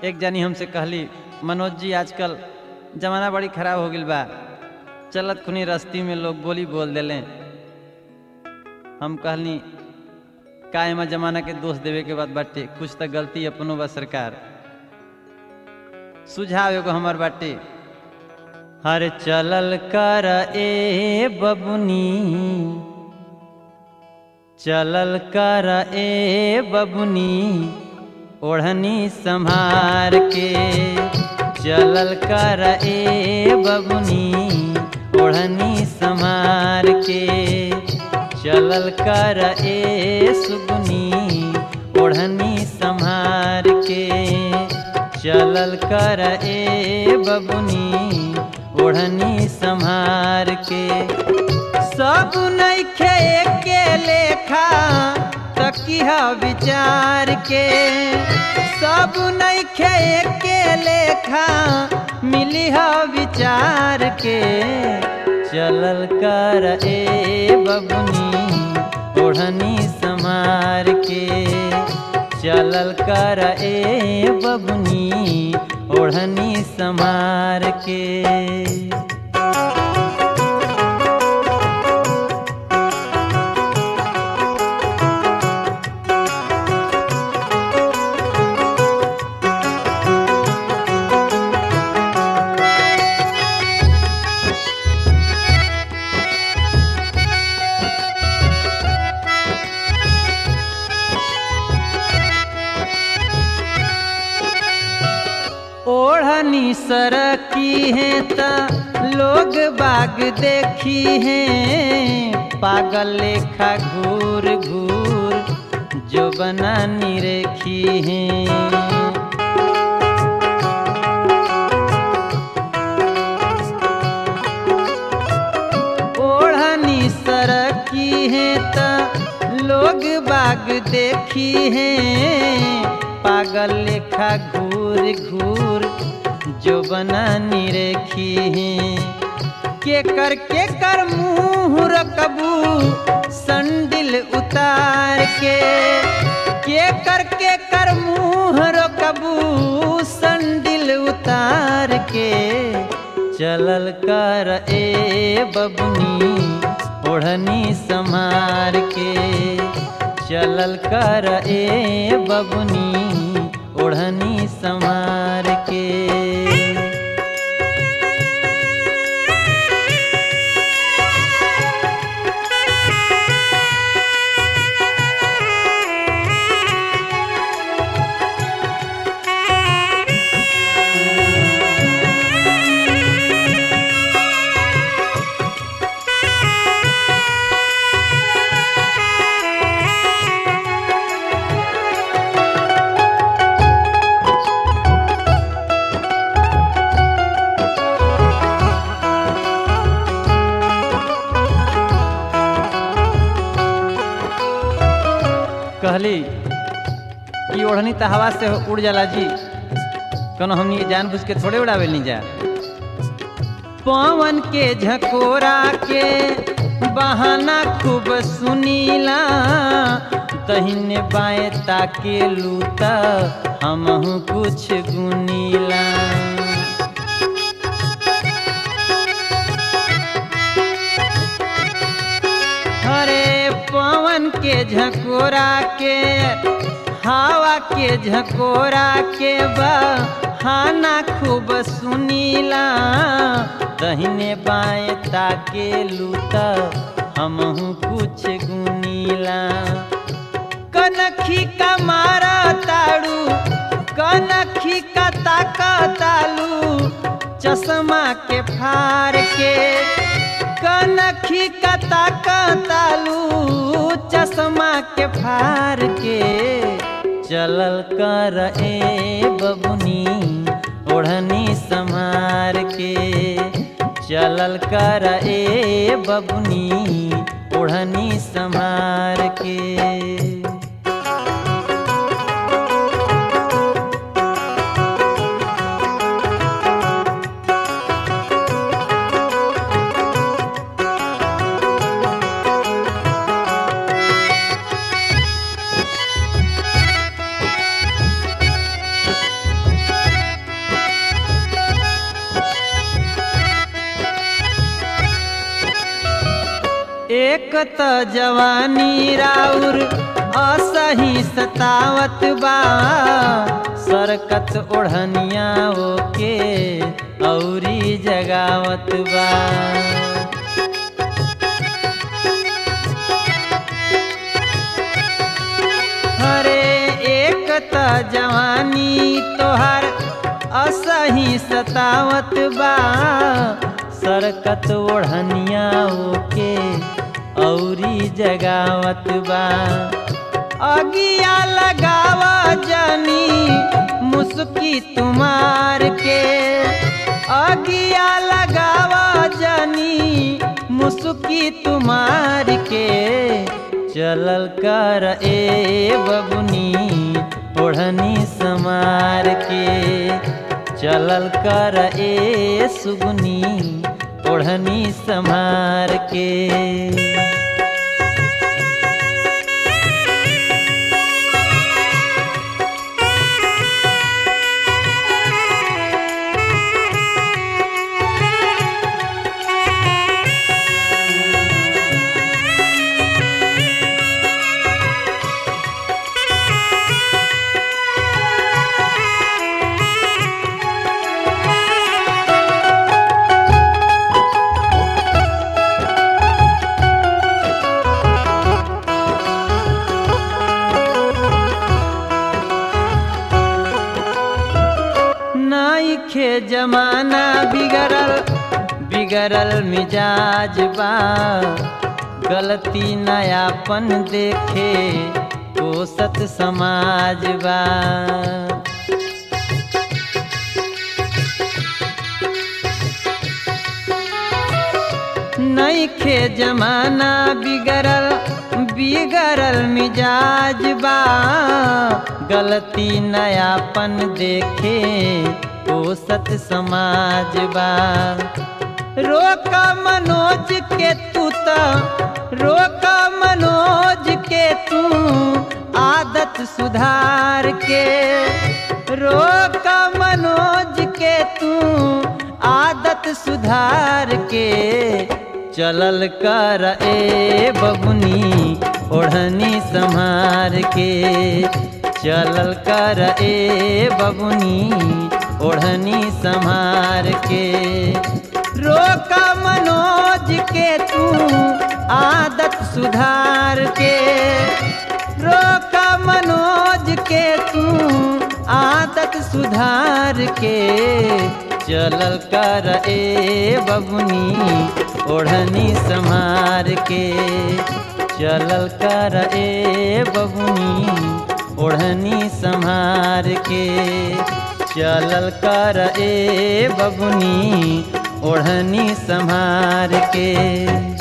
एक जानी हमसे कहली मनोज जी आजकल जमाना बड़ी खराब हो गई बा चलत खुनी रस्ती में लोग बोली बोल देले हम कहनी का एमा जमाना के दोष देवे के बाद बाटे कुछ तो गलती अपनो बा सरकार सुझाव एगो हमर बाटे हर चलल कर ए बबुनी चलल कर ए बबुनी ओढ़नी संभार के चलल कर ए बबुनी ओढ़नी संभार के चलल कर ए सुगुनी ओढ़नी संभार के चलल कर ए बबुनी ओढ़नी संभार के सब नैखे के लेखा तकिह विचार के सब नैखे के लेखा मिली विचार के चलल कर ए बबुनी ओढ़नी समार के चलल कर ए बबुनी ओढ़नी समार के ओढ़नी सरकी है त लोग बाग देखी है पागल लेखा घूर घूर जो बना निरेखी है ओढ़नी सरकी है त लोग बाग देखी है पागल लेखा घूर घूर जो बना निरेखी है के कर के कर मुँह रकबू संडिल उतार के के कर के कर मुँह रकबू संडिल उतार के चलल कर ए बबनी ओढ़नी समार के चलल कर ए बबनी ओढ़नी समार के कहली कि ओढ़नी तो हवा से उड़ जाला जी कनो हमनी जानबूझ के थोड़े उड़ावे नहीं जा पवन के झकोरा के बहाना खूब सुनीला दहिने बाएं ताके लूता हमहू कुछ गुनीला हरे पवन के झकोरा के हवा के झकोरा के बहाना खूब सुनीला दहिने बाएं ताके लूता हमहू कुछ गुनीला कनखी का मारा ताड़ू कनखी का ताका तालू चश्मा के फार के कनखी का ताका तालू चश्मा के फार के चलल कर ए बबुनी ओढ़नी समार के चलल कर ए बबुनी ओढ़नी संभार के एक त जवानी राउर असही सतावत बा सरकत ओढ़निया ओके औरी जगावत बा हरे एक त जवानी तोहर असही सतावत बा सरकत ओढ़निया ओके औरी जगावत बा अगिया लगावा जानी मुस्की तुम्हार के अगिया लगावा जानी मुस्की तुम्हार के चलल कर ए बबुनी ओढ़नी समार के चलल कर ए सुगुनी ओढ़नी समार के नाइखे जमाना बिगड़ल बिगड़ल मिजाज बा गलती नयापन देखे कोसत समाज बा नइखे जमाना बिगड़ल बिगड़ल मिजाज बा गलती नयापन देखे ओ सत समाज बा रोक मनोज के तू त रोक मनोज के तू आदत सुधार के रोक मनोज के तू आदत सुधार के चलल कर ए बबुनी ओढ़नी संहार के चलल कर ए बबुनी ओढ़नी संहार के रोक मनोज के तू आदत सुधार के रोक मनोज के तू आदत सुधार के चलल कर ए बबुनी ओढ़नी संहार के चलल कर ए बबुनी ओढ़नी संहार के चलल कर ए बबुनी ओढ़नी संहार के